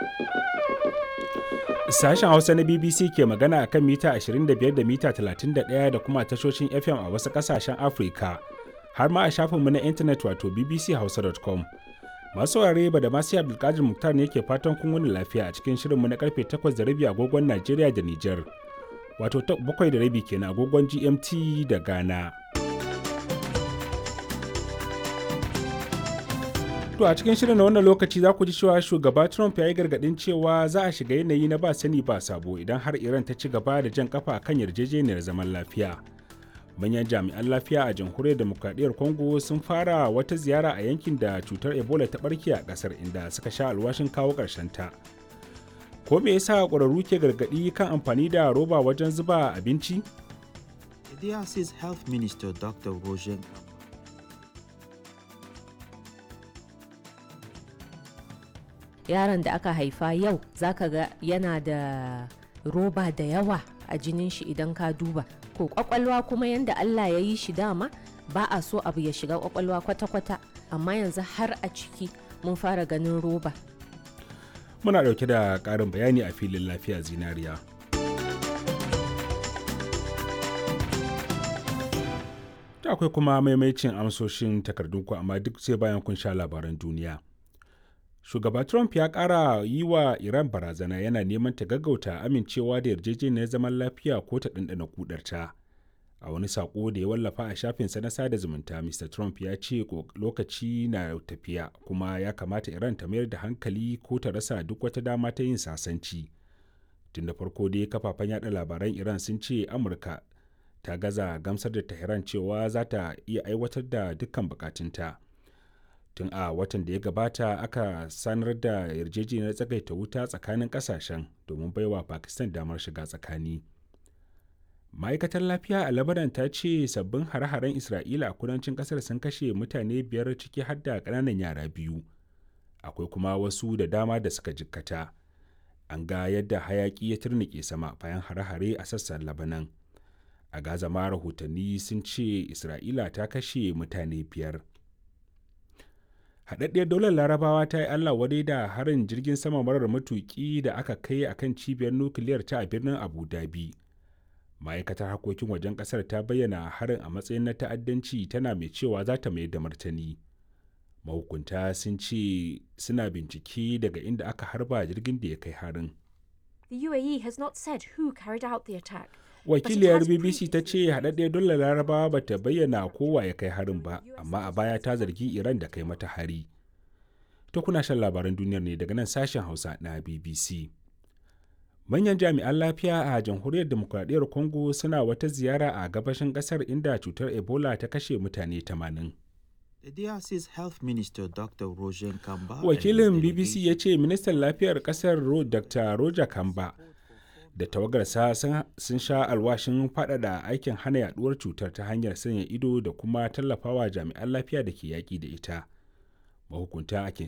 Sashen Hausa na BBC ke magana a kan mita 25 da mita 31 da kuma tashoshin FM a wasu ƙasashen Afirka, har ma a shafinmu na intanet wato bbchausa.com. Masu saurare ba da masu Abdulkadir Muktar ne ke fatan kun wani lafiya a cikin shirinmu na karfe 8 da rabi agogon Najeriya da Nijar, wato 7 da rabi kenan agogon GMT da Ghana. To a cikin shirin na wannan lokaci za ku ji cewa shugaba Trump ya yi gargaɗin cewa za a shiga yanayi na ba sani ba sabo idan har Iran ta ci gaba da jan kafa kan yarjejeniyar zaman lafiya. Manyan jami'an lafiya a jamhuriyar demokradiyyar Congo sun fara wata ziyara a yankin da cutar Ebola ta barke a ƙasar inda suka sha alwashin kawo ta. Ko me yasa ƙwararru ke gargaɗi kan amfani da roba wajen zuba abinci? The DRC's Health Minister Dr. Roger yaron da aka haifa yau zaka ga yana da roba da yawa a jinin shi idan ka duba ko kwakwalwa kuma yanda Allah ya yi shi dama ba a so abu ya shiga kwakwalwa kwata-kwata amma yanzu har a ciki mun fara ganin roba Muna ɗauke da ƙarin bayani a filin lafiya zinariya. Ta akwai kuma maimacin amsoshin takardunku amma duk sai bayan kun sha labaran duniya. shugaba trump ya kara yi wa iran barazana yana neman ta gaggauta amincewa da yarjejeniyar zaman lafiya ko ta ɗanɗana kudarta a wani saƙo da ya wallafa a shafinsa na sada zumunta mr trump ya ce lokaci na tafiya kuma ya kamata iran ta mayar da hankali ko ta rasa duk wata dama ta yin sasanci tun da farko dai kafafen yada labaran iran sun ce amurka ta gaza gamsar da tehran cewa za ta iya aiwatar da dukkan bukatunta. tun a watan da ya gabata aka sanar da yarjejeniyar tsagaita wuta tsakanin kasashen domin baiwa pakistan damar shiga tsakani ma'aikatar lafiya a labaran ta ce sabbin hare-haren isra'ila a kudancin kasar sun kashe mutane biyar ciki har da ƙananan yara biyu akwai kuma wasu da dama da suka jikkata an ga yadda hayaki ya turnike sama bayan hare-hare a sassan labanan a gaza ma rahotanni sun ce isra'ila ta kashe mutane biyar haɗaɗɗiyar daular larabawa ta yi allah wadai da harin jirgin sama marar matuƙi da aka kai a kan cibiyar nukiliyar ta a birnin abu dhabi ma'aikatar harkokin wajen ƙasar ta bayyana harin a matsayin na ta'addanci tana mai cewa za ta mayar da martani mahukunta sun ce suna bincike daga inda aka harba jirgin da ya kai harin The UAE has not said who carried out the attack. wakiliyar bbc ta ce haɗaɗɗiyar dole larabawa ba ta bayyana kowa ya kai harin ba amma a baya ta zargi iran da kai mata hari to kuna shan labaran duniyar ne daga nan sashen hausa na bbc manyan jami'an lafiya a jamhuriyar demokuraɗiyyar congo suna wata ziyara a gabashin ƙasar inda cutar ebola ta kashe mutane 80 The DRC's Health Minister Dr. Roger Kamba wakilin bbc ya ce ministan lafiyar ƙasar dr roger kamba da tawagarsa sun sha alwashin faɗaɗa aikin hana yaduwar cutar ta hanyar sanya ido da kuma tallafawa jami'an lafiya da ke yaƙi da ita mahukunta